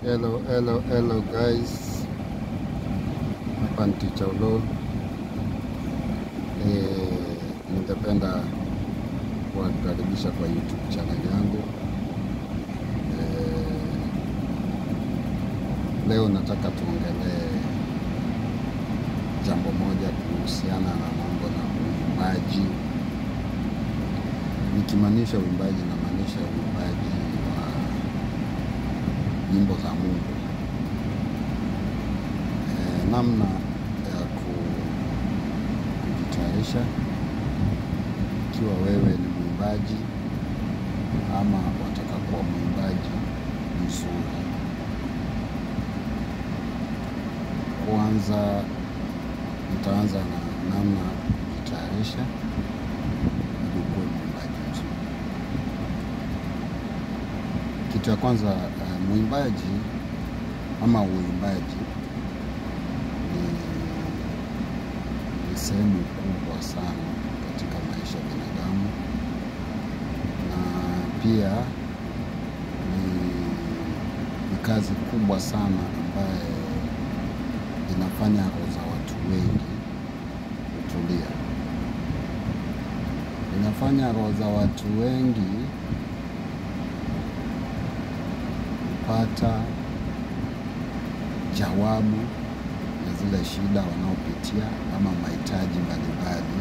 Hello, hello, hello guys. Hapa ni Ticha Ulo. Eh, ningependa kuwakaribisha kwa YouTube channel yangu. Eh, leo nataka tuongelee jambo moja kuhusiana na mambo na uimbaji. Nikimaanisha uimbaji, namaanisha uimbaji wa nyimbo za Mungu. Eh, namna ya ku- kujitayarisha ikiwa wewe ni mwimbaji ama wataka kuwa mwimbaji mzuri. Kwanza nitaanza na namna ya kujitayarisha ili ukuwe mwimbaji mzuri. Kitu ya kwanza eh, mwimbaji ama uimbaji ni, ni sehemu kubwa sana katika maisha ya binadamu, na pia ni, ni kazi kubwa sana ambaye inafanya roho za watu wengi kutulia, inafanya roho za watu wengi kupata jawabu ya zile shida wanaopitia ama mahitaji mbalimbali,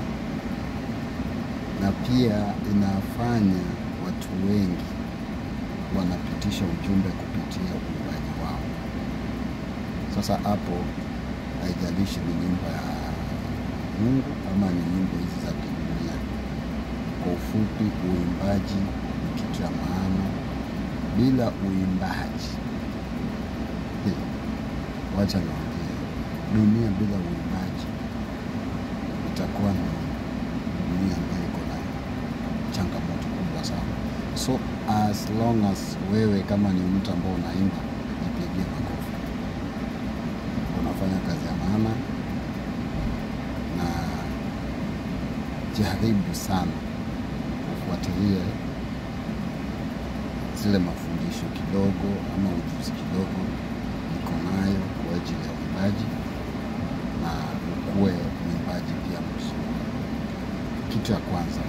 na pia inafanya watu wengi wanapitisha ujumbe kupitia uimbaji wao. Sasa hapo haijalishi ni nyimbo ya Mungu ama ni nyimbo hizi za kidunia. Kwa ufupi, uimbaji ni kitu ya maana. Bila uimbaji eh, wacha niongee, dunia bila uimbaji itakuwa ni dunia ambayo iko na changamoto kubwa sana. So as long as wewe kama ni mtu ambao unaimba, jipigie makofi, unafanya kazi ya maana, na jaribu sana ufuatilie zile mafundisho kidogo ama ujuzi kidogo niko nayo kwa ajili ya uimbaji na ukuwe mwimbaji pia mzuri. Kitu ya kwanza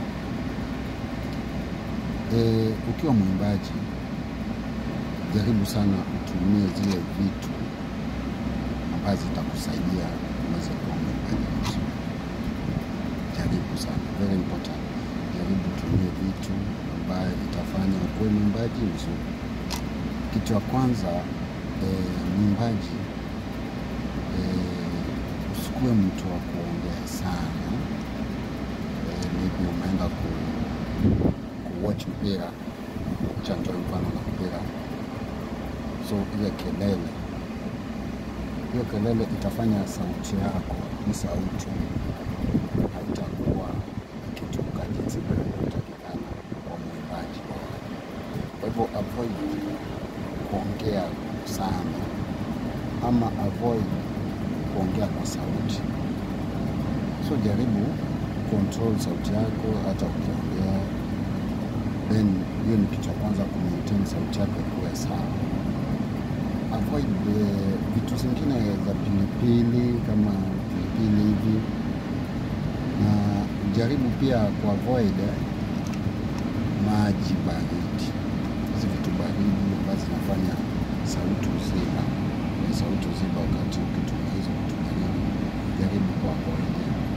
e, ukiwa mwimbaji jaribu sana utumie zile vitu ambazo zitakusaidia uweze kuwa mwimbaji mzuri. Jaribu sana, very important. Jaribu utumie vitu ambayo itafanya ukuwe mwimbaji mzuri. Kitu ya kwanza e, mwimbaji e, usikuwe mtu wa kuongea sana e, maybe umeenda ku, ku watch mpira cha nitoe mfano na mpira, so ile kelele hiyo kelele itafanya sauti yako ni sauti haitakuwa ikitoka jinsi inavyotakikana kwa mwimbaji. Kwa hivyo avoid kuongea sana ama avoid kuongea kwa sauti. So jaribu control sauti yako hata ukiongea, then hiyo ni kitu cha kwanza, ku maintain sauti yako ikuwe sawa. Avoid eh, vitu zingine za pilipili kama pilipili hivi, na jaribu pia ku avoid eh, maji baridi, hizi vitu baridi ambazo zinafanya sauti uziba, na sauti uziba wakati ukitumia hizo vitu baridi, jaribu ku avoid.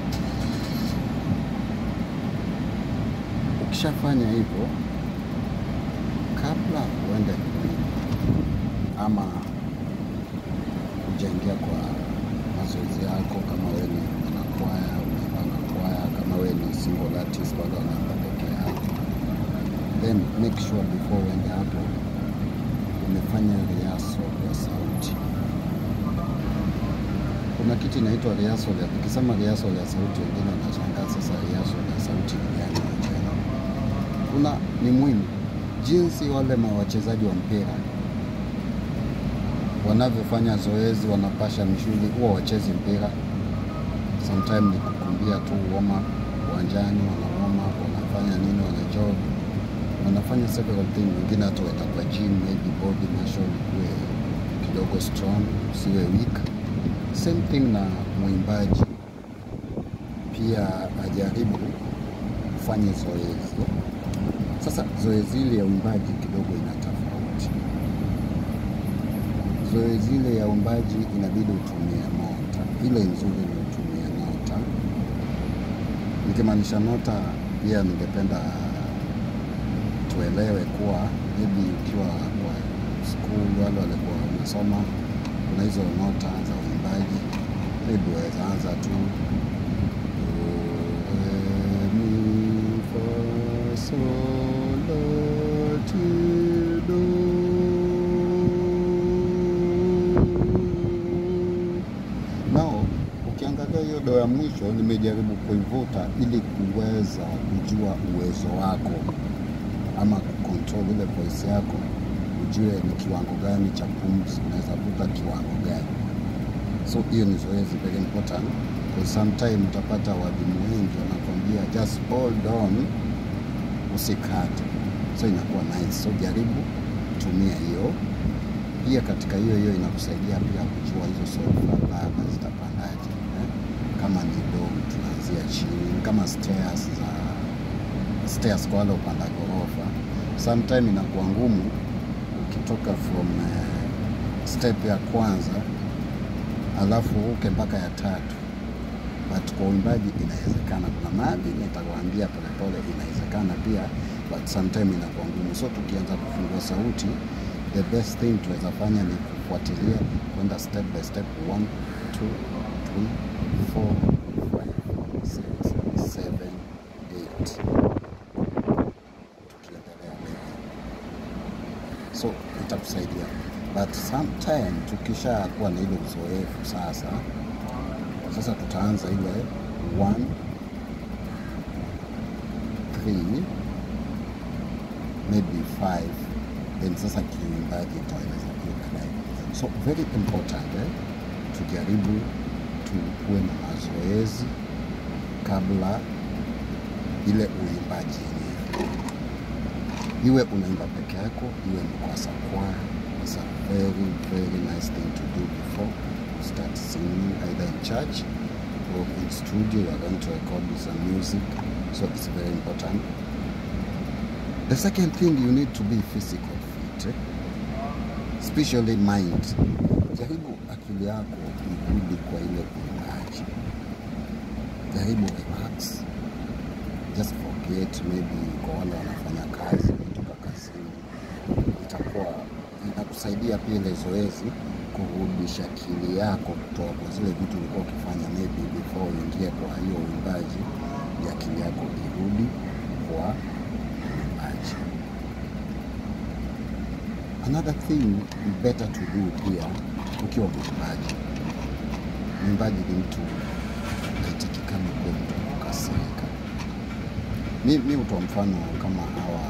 Ukishafanya hivyo, kabla uende kuimba ama kujaingia kwa mazoezi yako, kama wewe ni mwanakwaya, unaimba kwaya, kama wewe ni single artist, bado unaimba peke yako, then make sure before uende hapo umefanya rehearsal ya sauti. Kuna kitu inaitwa rehearsal ya, nikisema rehearsal ya sauti, wengine wanashangaa sasa rehearsal ya sauti ni gani? Wachana. Kuna ni muhimu jinsi wale ma wachezaji wa mpira wanavyofanya zoezi, wanapasha misuli, huwa wachezi mpira. Sometime ni kukimbia tu warm up uwanjani, wana warm up, wanafanya nini, wana jog, wanafanya several things. Wengine hata wenda kwa gym, maybe body muscle ikuwe kidogo strong, usiwe weak. Same thing na mwimbaji pia ajaribu kufanya zoezi. Sasa zoezi ile ya uimbaji kidogo ina tofauti. Zoezi ile ya uimbaji inabidi utumie nota, ile nzuri ni utumie nota. Nikimaanisha nota, pia ningependa tuelewe kuwa maybe ukiwa kwa school wale walikuwa wanasoma, kuna hizo nota za uimbaji, maybe waweza anza tu do, re, mi, fa, sol, la, ti, do. Nao ukiangalia hiyo do ya mwisho nimejaribu kuivuta ili kuweza kujua uwezo wako ama kucontrol ile voice yako, ujue ni kiwango gani cha pumzi unaweza vuta kiwango gani. So hiyo ni zoezi very important, because sometime utapata walimu wengi wanakwambia just hold on, usikate. So inakuwa nice. So jaribu tumia hiyo pia. Katika hiyo hiyo inakusaidia pia kujua hizo solfa baba zitapandaje eh? Kama ni do tunaanzia chini, kama stairs za stairs kwa wale upanda ghorofa, sometime inakuwa ngumu ukitoka from uh, step ya kwanza alafu uke mpaka ya tatu, but kwa uimbaji inawezekana. Kuna mahali nitakwambia polepole, inawezekana pia, but sometime inakuwa ngumu. So tukianza kufungua sauti, the best thing tunaweza fanya ni kufuatilia kwenda step by step, 1 2 3 4 5 6 7 8 tukiendelea mbele, so itakusaidia, but sometime tukisha kuwa na ile uzoefu sasa, sasa tutaanza ile 1 3 maybe 5 then sasa kiuimbaji itaeleza hiyo baadaye. So very important eh? Tujaribu tukuwe na mazoezi kabla ile uimbaji yenyewe, iwe unaimba peke yako, iwe ni kwa sakwaya. It's a very very nice thing to do before you start singing either in church or in studio. You are going to record with some music, so it's very important. The second thing you need to be physical fit, eh? especially mind. Jaribu akili yako irudi kwa ile uimbaji, jaribu relax, just forget. Maybe kwa wale wanafanya kazi, kutoka kazini, itakuwa inakusaidia pia ile zoezi kurudisha akili yako kutoka kwa zile vitu ulikuwa ukifanya maybe before uingie kwa hiyo uimbaji, ya akili yako irudi kwa uimbaji. Another thing better to do pia ukiwa mwimbaji, mwimbaji ni mtu aitikikana kuwa mtu kukasirika. Mi, mi utoa mfano kama hawa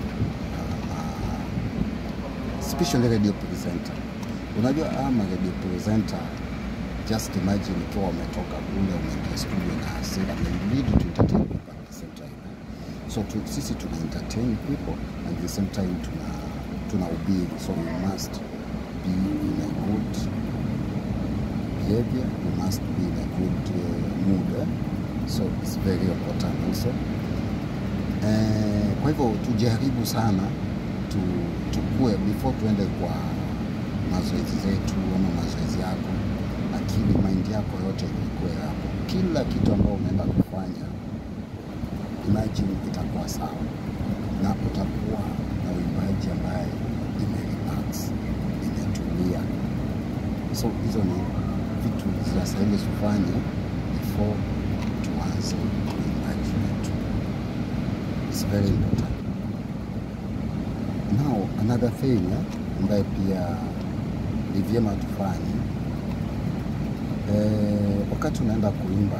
uh, especially radio presenter. Unajua ama radio presenter, just imagine ukiwa umetoka kule umeingia studio na hasira, na you need to entertain people at the same time. So tu, sisi tuna entertain people and at the same time tuna tuna ubiri, so you must be in a good behavior, you must be in a good uh, mood eh? so it's very important also eh, kwa hivyo tujaribu sana tu, tukue before tuende kwa mazoezi zetu ama mazoezi yako, akili mind yako yote ikue hapo, kila kitu ambao unaenda kufanya imagine itakuwa sawa na utakuwa na uimbaji ambaye imerelax imetulia. So hizo ni vitu zinastahili tufanye before tuanze uimbaji wetu. It's very important. Now another thing eh, ambaye pia ni vyema tufanye eh, wakati unaenda kuimba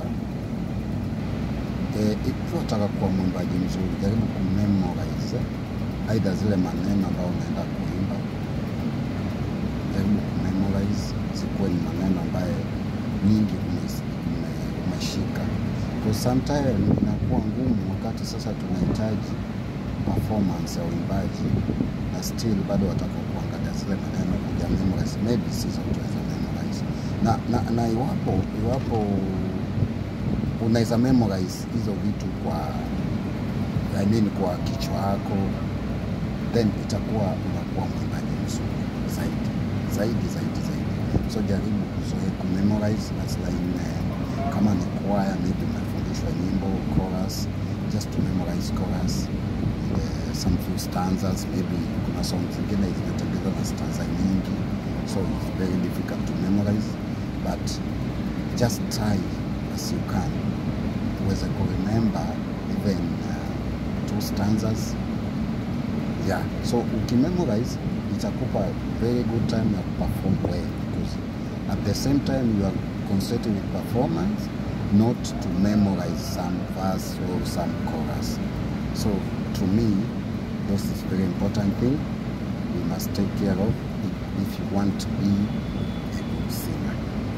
eh, ikiwa unataka kuwa mwimbaji mzuri, jaribu kumemorize aidha zile maneno ambayo unaenda kuimba, jaribu kumemorize zikuwe ni maneno ambayo nyingi umes- ume- umeshika, kwa sometime inakuwa ngumu wakati sasa tunahitaji performance ya uimbaji na still bado wataka kuangalia zile maneno kuja memorize, maybe si zote unaweza memorize na, na, na iwapo iwapo unaweza memorize hizo vitu kwa I mean kwa kichwa yako then itakuwa unakuwa mwimbaji mzuri zaidi zaidi zaidi zaidi. So jaribu kuzoea kumemorize as like uh, kama ni kwaya maybe umefundishwa nyimbo chorus, just to memorize chorus and, uh, some few stanzas maybe kuna song zingine zimetengenezwa na stanza nyingi so it's very difficult to memorize but just try as you can uweze kuremember even uh, two stanzas yeah so ukimemorize itakupa very good time ya perform well because at the same time you are concentrating with performance not to memorize some verse or some chorus so to me this is very important thing we must take care of if, if you want to be a good singer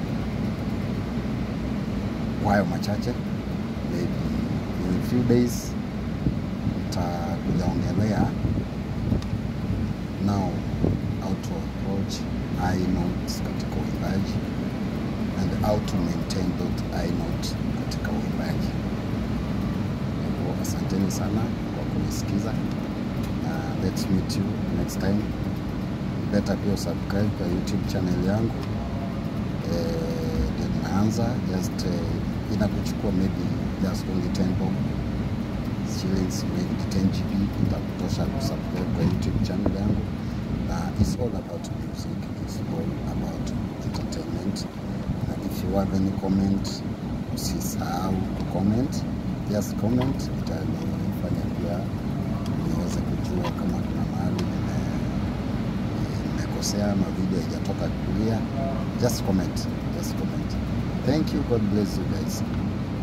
kwa hayo machache maybe in a few days nitakujaongelea now how to approach high notes katika uimbaji and how to maintain that high note katika uimbaji. Kwa hivyo asanteni sana kwa kunisikiza na let's meet you next time. Better pia subscribe kwa YouTube channel yangu eh, ndio nimeanza just eh, inakuchukua maybe just only 10 bob shillings maybe 10 GB itakutosha kusubscribe kwa YouTube channel yangu na it's all about music it's all about entertainment na if you have any comment usisahau kucomment just comment itanifanya pia niweze kujua kama kuna mahali nime- nimekosea ama video haijatoka kulia just comment just comment thank you god bless you guys